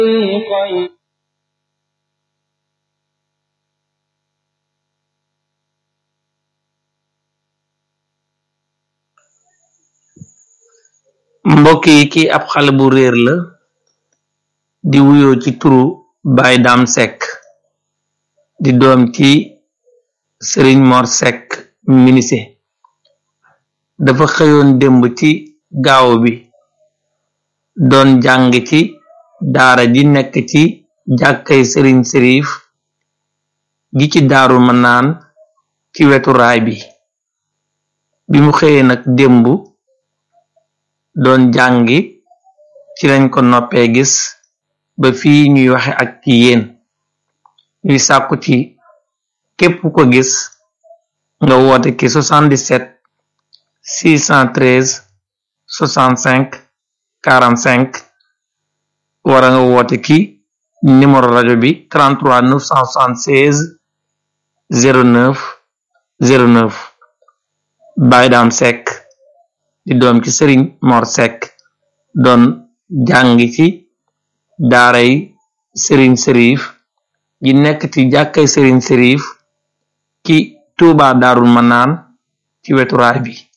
mbokk yi ki ab xale bu réer la di wuyoo ci turu Baye Dame Seck di doom ci Serigne Mor Seck minise dafa xëyoon démb ci gaaw bi doon jàng ci daara ji nekk ci jàkkay Serigne Serif gi ci daaru manaan ci wetu raay bi bi mu xëyee nag démb doon jàngi ci lañ ko noppee gis ba fii ñuy waxe ak ci yéen ñuy sàkku ci képp ko gis nga woote ki 77 613 65 45 wara nga woote ki numéro rajo bi 33 976 09 09 Baye Dame Seck di doom ci sëriñ Mor Seck doon jàngi ci daaray sëriñ Serif ji nekk ci jàkkay sëriñ Serif ci Tuubaa Daarul Manaan ci wetu raay bi